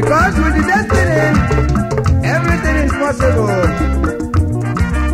Because with the destiny, everything is possible.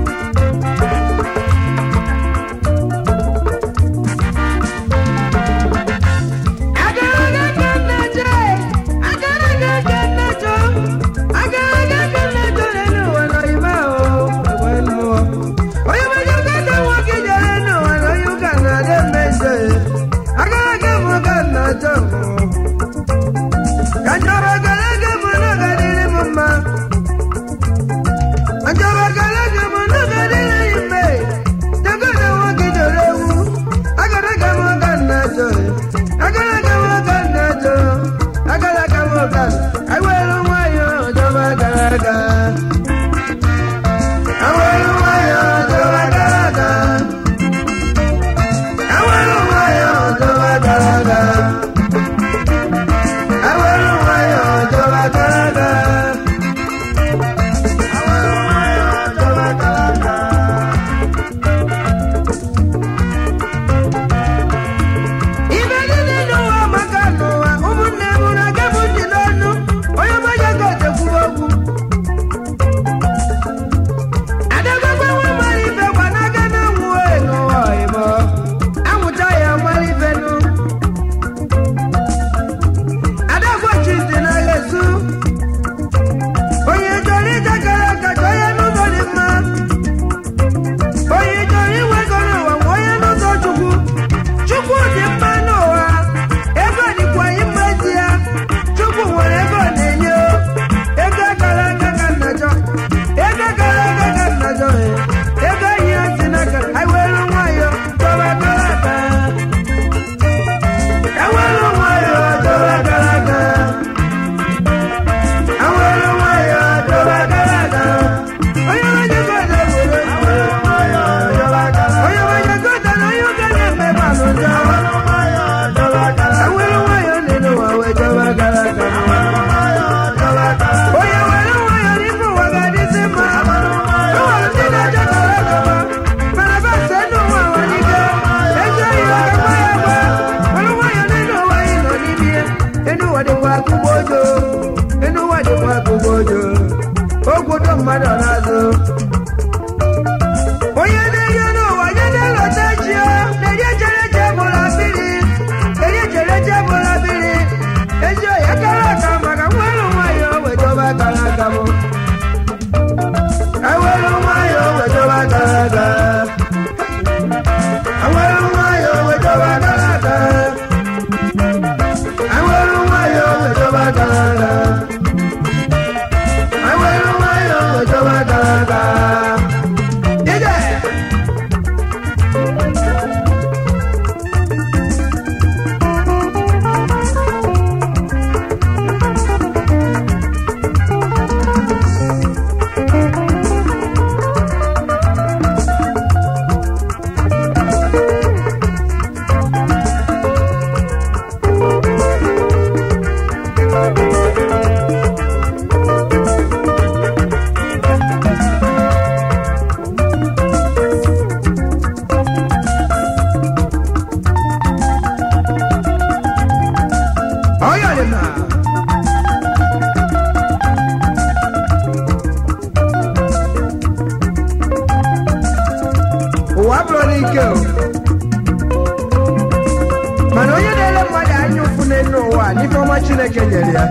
mana onye na-ele mmadụ anya ụfụ n'elu ụwa n'ife ọma chineke nyere ya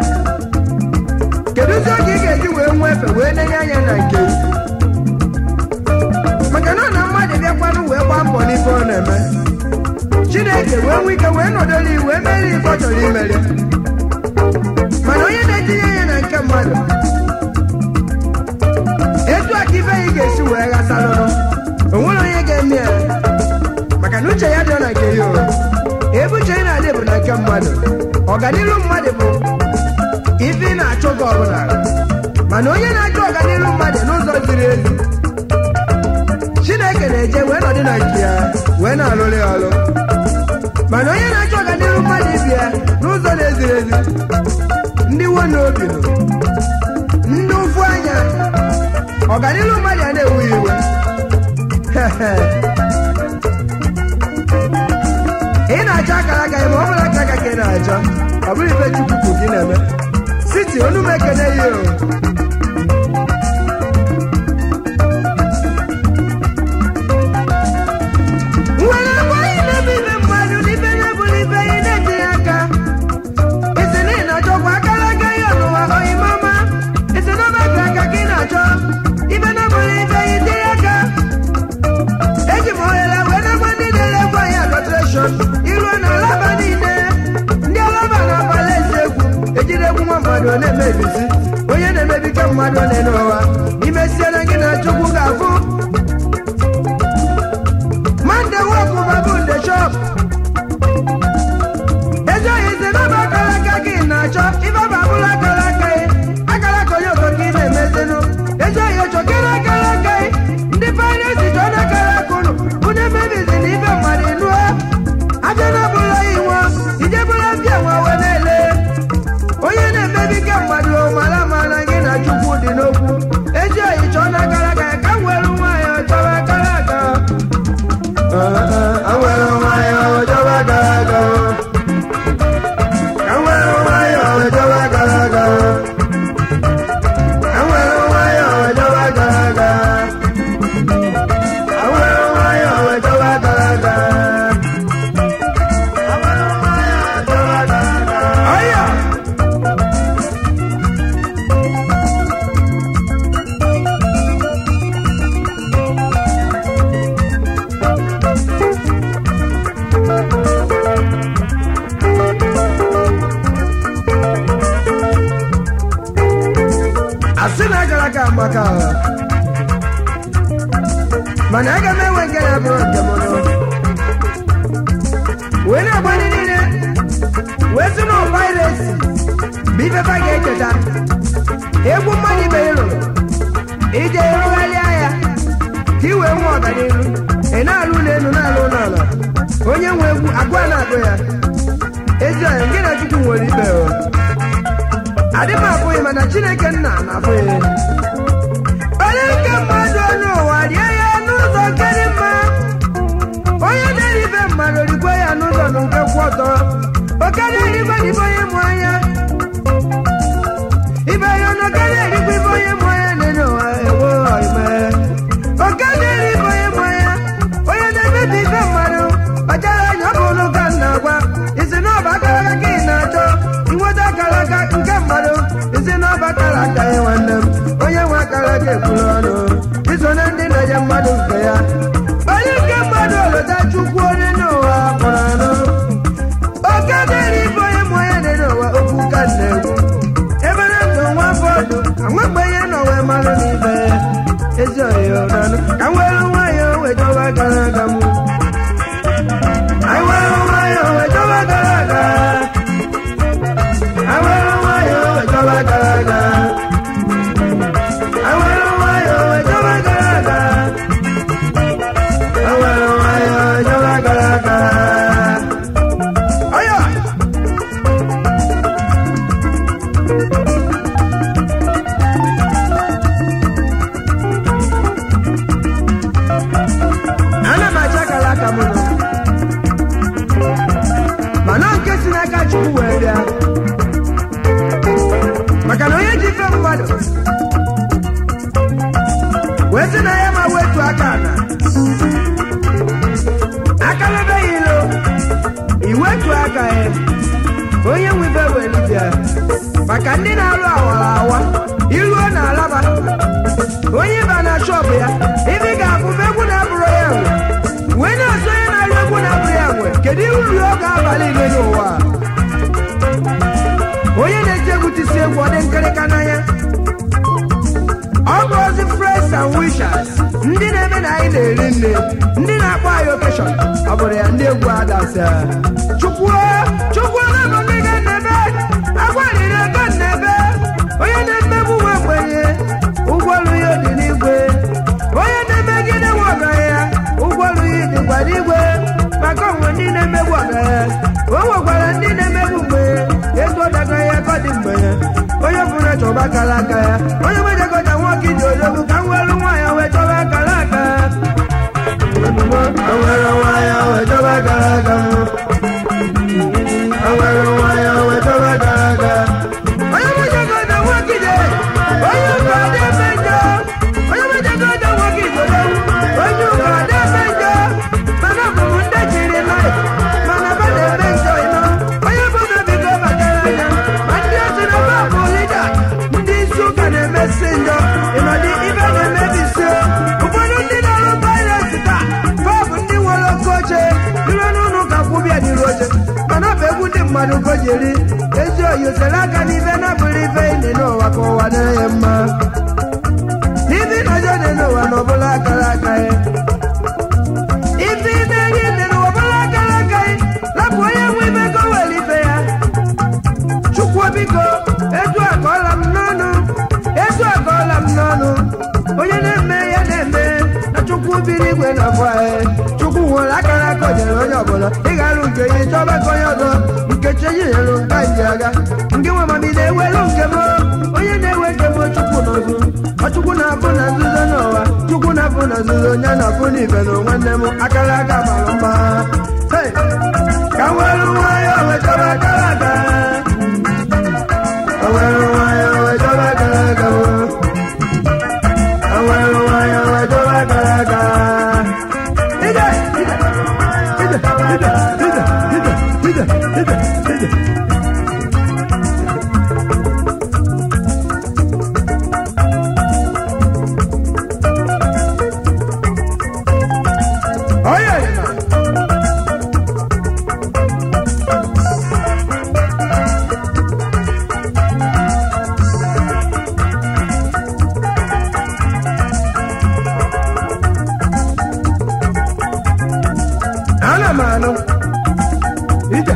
kedụzi oge ị ga-eji wee nwee efe wee nenye anya na nke maka na ọ na mmadụ bịakwanụ wee gbaa mbọ n'ife ọ na-eme chineke wee nwee ike wee nọdụrụ iwu wee mere ife ọ chọrọ imere mana onye na-etinye anya na nke mmadụ etu a ka ibe ya ga-esi wee ghasalụrụ o nwere onye ga-eme ya maka na uche ya dị na nke ya o ebe uche ya na-adị bụ na nke mmadụ ọganihu mmadụ bụ ife ị na-achụ gị ọbụla mana onye na-achọ ọganihu mmadụ n'ụzọ ziri ezi chineke na-eje wee nọdụ na nke ya wee na-alụrụ ya ọrụ mana onye na-achọ ọganihu mmadụ ibi ya n'ụzọ na-eziri ezi ndị nwe n'obi nọ ndị ụfụ anya ọganihu mmadụ ya na-ewu iwe ị na-achọ akara aka ya ma ọ bụrụ aka aka ka ị na-achọ ọ bụrụ ife chukwu gị na-eme city onumekene yi o nwere agwaghị na-ebe ibe mmadụ n'ibe na-ebuli ibe ya na-etinye aka isi na ị na-achọkwa akara aka ya n'ụwa oyimama isi na ọbaka aka ka ị na-achọ ibe na-ebuli ibe ya itinye aka eji m ohere wee na-agwa ndị na-ele egwu anyị adọtreshọn iruo na alaba niile ndị alaba na-abalị ezi egwu ejiri egwu nwa mmadụ na-emebisi onye na-emebike mmadụ na-ene ụwa imesiere gị na chukwu ga-afụ mande wọkụ babụ nde shọp ezi oyi si n'ọba akara aka gị na-achọ ife babụla akara aka gị akara aka onye ogo gị na-emezinụ ezi oyi chọkere akara aka gị ndị pairesi chọ na akara aka ụnụ unu emebizi na ibe mmadụ nuo abịa na bụla iwu ijebụla mbịa nwa wee na-ele onye na-emebike mmadụ mara mara gị na chukwu dị n'okwu ezi oyi chọọ na akara aka ya ka m were nwaanyị chọwa akara aka awere nwayọ jọba gara aga awere nwayọ jọba gara aga awere nwayọ jọba gara aga awere nwayọ jọba gara aga awere nwayọ jọba gara aga. Ọya! asị na agara aga maka agha mana aga m enwe nke na-abụrụ nke m nụ wee na-agba ndị niile wee sị na ọvairesi bụ ifefa ga-echeta egwu mmadụ ibe ị lụrụ ije rụgharịa ya ka ị wee nwee ọganihu ị na-alụ n'elu na-alụ n'ala onye nwe egwu agwa na-agụ ya ezi ọya nke na chukwu nwere ikpe o adị m afụghị mana chineke nna na-afụghị onye nke mmadụ onye ụwa rie ya n'ụzọ nke dị mma onye na-eri ibe mmadụ rigwe ya n'ụzọ na nke kwụ ọtọ okarịa erigwe n'ibe onye mụ anya ibe ya na okarịa erigwe ibe onye mụ anya na-enye ụwa ewo ime okarịa eri ibe onye mụ anya onye na-emebi ibe mmadụ ọchara anya ọ bụ ụlọ ka m na-agwa isi na ọba akara aka ka ị na-achọ inweta akara aka nke mmadụ isi na ọba akara aka ya nwanne m onye nwe akara aka ekwuru ọnụ iso na ndị na-enye mmadụ nke ya onye nke mmadụ oleta chukwu onye n'ụwa kpọrọ anụ oke dịrị ibe onye mụ onye dị n'ụwa okwu ka na-ekwu ebe na ndụ nwa fọdụ anwagbe ihe nọ wee marụ n'ibe ezi oyo nanụ ka m were nwayọọ wee chọba gara aga m anyị were nwayọọ wee chọba gara aga anyị were nwayọọ wee chọba gara aga anyị were nwayọọ wee chọba gara aga anyị were nwayọọ wee chọba gara aga Oya! ana m acha akara aka m nụ mana nke si n'aka chukwu wee bịa maka na onye ji ife mmadụ wee sị na ya ma wetu aka na aka mebeghị ilo iwetu aka ya onye nwe ibe wee bịa maka ndị na-alụ awara awa iruo na alaba onye ba na shọpụ ya ibe ị ga-abụ ma egwu na-abụrụ ya nwe wee na-asụ onye na-alụ egwu na-abụrụ ya nwe kedu ihe uru ọ ga-abalị ile n'ụwa a? onye na-eti egwu tisi egwu ọ dị nkịrịka n'anya ọ bụ ozi friends and wishers ndị na-eme na anyị na-eri nne ndị na-akpọ anyị okeshọn ọ bụrụ ya ndị egwu adasa chukwu chukwu na-abụ ndị ga-nnebe agwarịrị ego nnebe onye na-emegbu nwa mgbenye ụgwọ ọrụ ya dị n'igwe onye na-emegide nwa ọgaranya ụgwọ ọrụ ya dịkwa n'igwe maka onwe ndị na-emegbu ọgaranya o nwekwara ndị na-emegbu mgbenye ego daga ya ka ọ dị mgbenye onye bụrụ chọba akara aka ya onye nwejegọta nwoke iji odogwu ka m were nwaanyị wee chọba akara aka Awere nwayọ wee chọba akara aka m. Awere nwayọ wee chọba akara aka. Onye nwejegọ na-esere aka n'ife na-abụrụ ife dị n'ụwa ka ụwa dịrị mma n'ife na-ọjọ dị n'ụwa na ọbụla akara aka ya ife ime gị dị n'ụwa ọbụla akara aka ya lapụ onye nwe ime ka o were ife ya chukwu biko etu akọọla m n'ọnụ etu akọọla m n'ọnụ onye na-eme ya na-eme na chukwu biri igwe na afọ anyị chukwu nwere akara aka o nyere onye ọbụla ịghara nke ya chọba ka onye ọzọ nke chi nyere nka ji aga nke nwe mami na-ewelu nke m onye na-ewe nke m chukwu n'ọzụ ọ chukwu na-abụ na nzuzo n'ụwa chukwu na-abụ na nzuzo onye na-abụ n'ibe na nwanne m akara aka mara mma Hey! ka m were nwayọọ wetara akara aka Awero waya wejoba garaga Awero waya wejoba garaga Ida ida ida ida ida ida ida ida ida Oh yeah, yeah. ana m anụ ije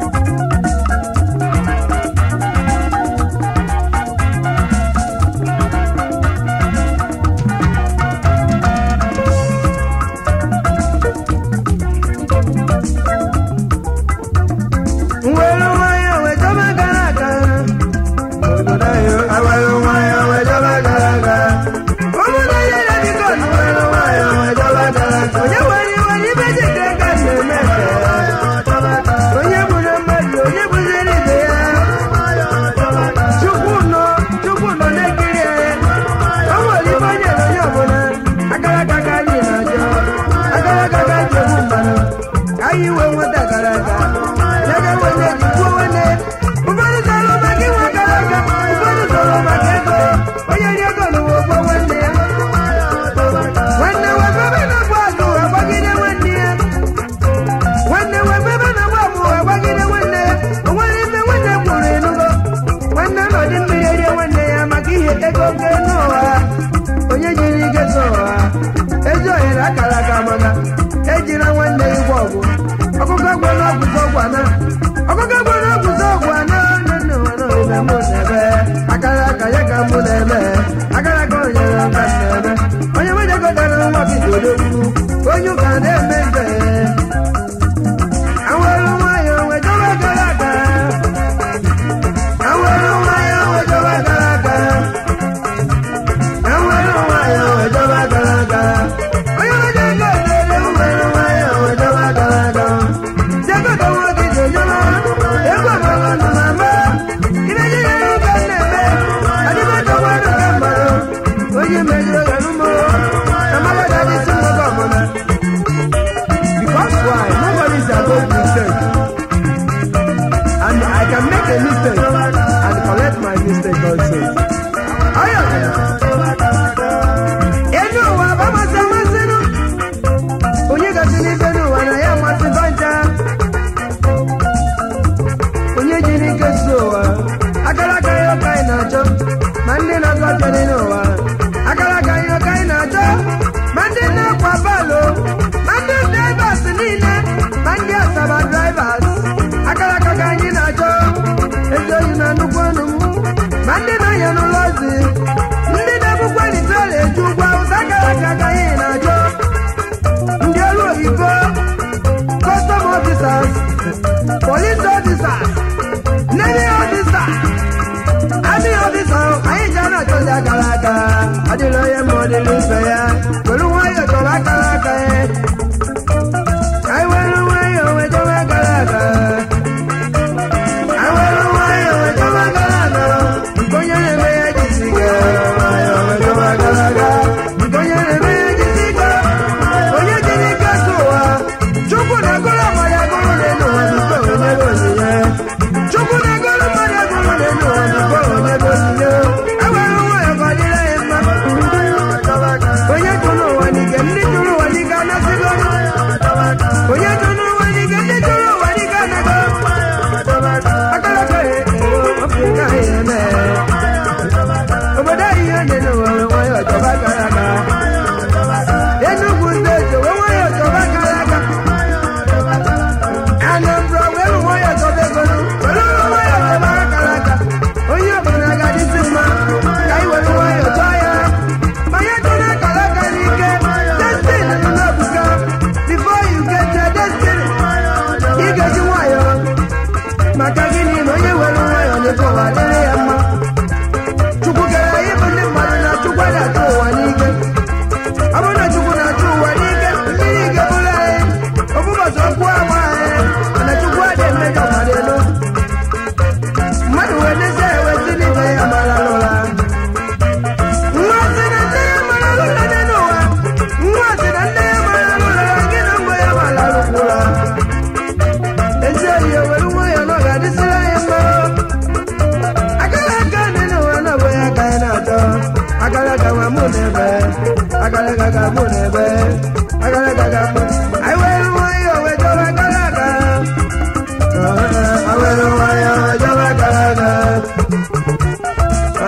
nwere nwayọ wejọba gara aga obodo anyị awere nwayọ wejọba gara aga obodo anyị na-adịkọ nwere nwayọ wejọba gara aga onye nwere iwe n'ibe dị ka aka na-eme eke onye gburu mmadụ onye gbuziri ibe ya chukwu nọ chukwu nọ na-ekiri ya o nwere ibe onye na onye ọbụla akara aka ka anyị na-ajọ akara aka ka anyị egbu mmadụ ka anyị wee nweta gara aga ya ga nwanne ji kwuo nwanne ụfọdụ zọrọ maka inwe gara aga ụfọdụ zọrọ maka ego onye ri ego n'ụwa ogbo nwanne ya nwanne webebe na-agba azụ agbagide nwanne ya nwanne webebe na-agba amụ agbagide nwanne ya o nwere ife nwanne kwuru enugo nwanne nọdị mmiri erie nwanne ya maka ihe ego nke n'ụwa onye jiri ike so ụwa ezi ohere akara aka maka ejila nwanne ya ụgwọ ọgwụ ọkụkọ gwe na ọgwụzọ ọgwụ ana ọkụkọ gwe na ọgwụzọ ọgwụ ana nne ụwa na ime mụ na-ebe akara aka ya ka mụ na-eme akara aka onye na nka na-eme onye mejagotara nwa bidodogwu onye ụka na-eme nze awere nwayọ wejọba gara aga awere nwayọ wejọba gara aga awere nwayọ wejọba gara aga onye mejọ ego dere nwere nwayọ wejọba gara aga jegodo nwoke jejọba ego ọgbọgbọ nọ na mba imeji ya ụka na-eme adịmọjọ nwere ka mmadụ onye mejọrọ gara ụmụ amagada dị si mmadụ ọbụla Because why? Nobody is above mistake. And I can make a mistake and correct my mistake also. Ayo. Enu ụwa bụ amasị amasị nụ. Onye gasị n'ife n'ụwa na ya amasị banja. Onye jiri ike si ụwa. Akara aka ya ọka anyị na-achọ. Ma ndị na-azụ afịa dị n'ụwa. Akara aka ya ọka anyị na-achọ. Ma ndị na-akwa balo. Ma ndị drivers niile. Ma ndị asaba drivers. Akara aka ka anyị na-achọ. Ezi oyi na nnukwu ọnụ m. Ma ndị na-anya n'ụlọ ozi. Ndị na-ebukwa nitela eju ụgwọ awụsa akara aka ka anyị na-achọ. Ndị ọrụ oyibo. Custom officers. Police officers. Navy officers. Adị ọdịsọ anyị ji ana achọzi akara aka adịla onye ma ọ dịla ife ya were nwayọọ chọrọ akara aka ya anyị were nwayọọ wee chọrọ akara aka anyị were nwayọọ wee chọrọ akara aka nke onye na-eme ya jisi ike nwayọọ wee chọrọ akara aka nke onye na-eme ya jisi ike onye jiri ike so ụwa chukwu na-agụrụ mmadụ agụrụ n'elu ụwa tupu onye gị onyinye chukwu na-agụrụ mmadụ agụrụ n'elu ụwa tupu onye gị onyinye ewere nwayọọ ka ọ dịrị anyị mma onye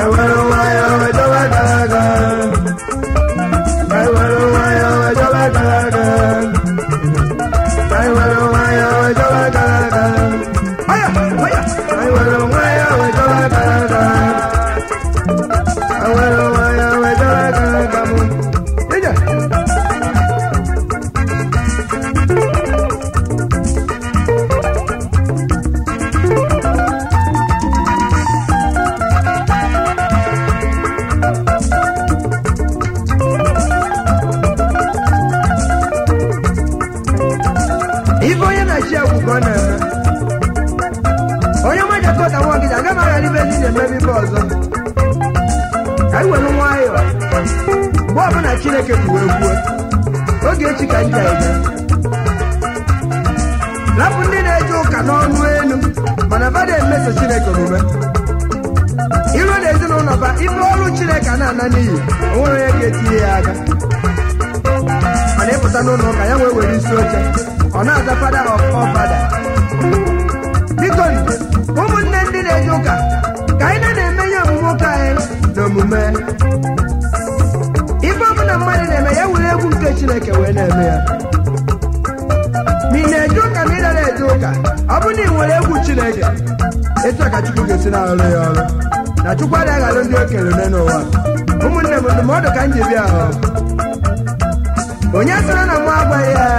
anyị were nwayọ wee chọba gara aga anyị were nwayọ wee chọba gara aga anyị were nwayọ wee chọba gara aga ọya ọya anyị were nwayọ wee chọba gara aga anyị were nwayọ wee chọba gara aga mụ ije ife onye na-achị agwụ ka ọ na-eme onye majakọta nwa gị aga m aghara ibe ndị na-emebe ife ọzọ ka anyị were nwayọọ mgbe ọbụla chineke ji wee gwuo oge echi ka ndị aịga rapụ ndị na-eje ụka n'ọnụ elu mana bada emeso chineke omume iru na ezinụlọ ba ife ọrụ chineke a na-ana n'iyi o nwere onye ga-etinye ya aka mana ịpụta n'ụlọ ụka ya wee were isi oche ọ na-aza fada ọfada biko ụmụnne ndị na-eje ụka ka anyị na-eme ihe omume ụka anyị na omume ife ọbụla mmadụ na-eme ya were egwu nke chineke wee na-eme ya ma ị na-eje ụka ma ị nara eje ụka ọ bụrụ na ị nwere egwu chineke etu a ka chukwu ga-esi na-arụ ya ọrụ na chukwu adịghị aghara ndị okenye ole n'ụwa ụmụnne m ndụmọdụ ka m ji bịa ahụ onye sịrị na mụ agwaghị ya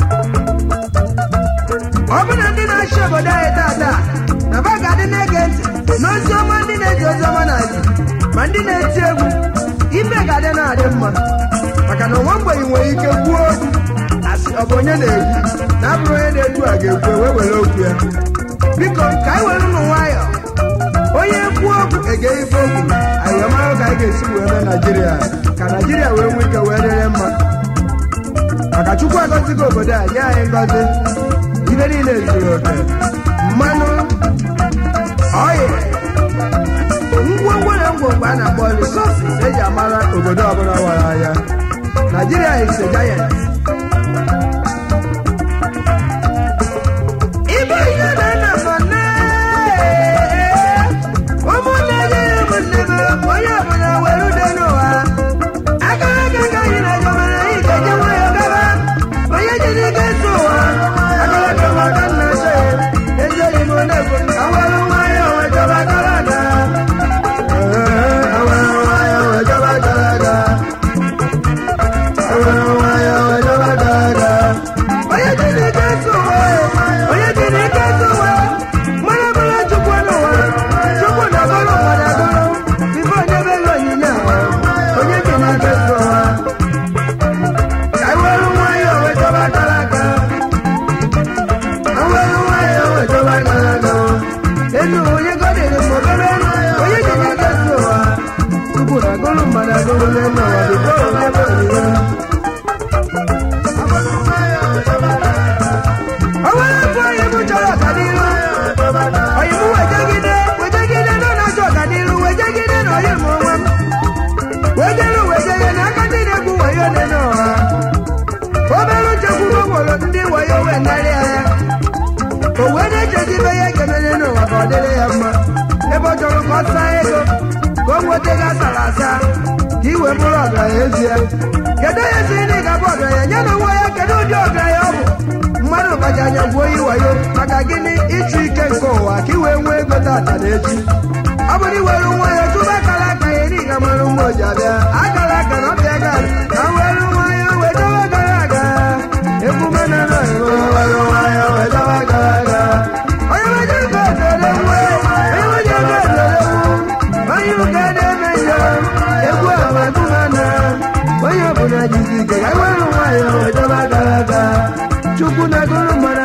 ọ bụ na ndị na-achị obodo anyị tata na ba ga-adị na-ege ntị n'ozi ọma ndị na-eji ozi ọma na-adị ma ndị na-eti egwu ibe ga-adị na-adị mma maka na nwa mgbenyi nwere ike kwuo okwu asị ọ bụ onye na-egwu na abụrụ onye na-egwu a ga-ekwu wee were okwu ya biko ka anyị were ụmụ nwayọọ onye kwuo okwu ege ife okwu anyị wee mara ka anyị ga-esi wee mee naijiria ka naijiria wee nwee ike wee dịrị mma maka chukwu agọzigo obodo a nye anyị ngọzi ibe niile zuru oke mmanụ ọyị ngwongwo na ngwongwo a na-akpọ resources eji amara obodo ọbụla wara anya Nigeria is a giant ibe ihe na-ana mọ ụmụnne gị ụmụnne m onye ọbụla were ude n'ụwa akara aka ka anyị na-eje mere anyị ga-eje nwayọ gaba onye jiri ike ntụ ụwa akara aka maka nna so ya ejighị m na-ekwu awere nwayọ wee jọba gara aga awere nwayọ wee jọba gara aga awere nwayọ wee jọba gara aga onye jiri ike ntụ ụwa onye jiri ike ntụ ụwa mara mara chukwu n'ụwa chukwu na agụrụ mmadụ agụrụ ife onye bere onyinye a onye jiri ike ntụ ụwa ka anyị were nwayọ wee jọba gara aga awere nwayọ wee jọba gara aga enu onye godere ma obere onye jiri ike ntụ ụwa chukwu na agụrụ mmadụ agụrụ n'elu ụwa bifo onye bụ onyinye ọwara bụ onye m chọrọ ọganiru onye m wejegide wejegide nọ na-achọ ọganiru wejegide na onye m onwe m wejere wejere n'aka ndị na-egwu wayo dị n'ụwa obere nchekwuru nwere ndị wayo wee narị anya o wee na-echezi ibe ya ga-emere n'ụwa ka ọ dịrị ya mma ebe ọ chọrọ ka ọ saa ego ka o nweta ego asara asa ka i wee bụrụ ọgaranya ezie kedu onye si na ị ga-abụ ọgaranya ya na nwa ya kedu ụdị ọgaranya ọ bụ mmadụ gbaji anya gwuo yi wayo maka gịnị ịchụ ike nke ụwa ka i wee nwee ego tata na echi ọ bụrụ iwere nwa ya tụba akara aka ya ị ga mara mgbe oji abịa akara aka na ọbịa ga ka m were nwa ya wee dobe gara aga egwu mana na were nwa ya wee dobe gara aga onye meje ego edere nwa onye meje ego edere nwu onye ụka na-eme ya egwu amadumana onye ọbụla jizi ike ka were nwa ya wee dobe gara aga chukwu na gụrụ mara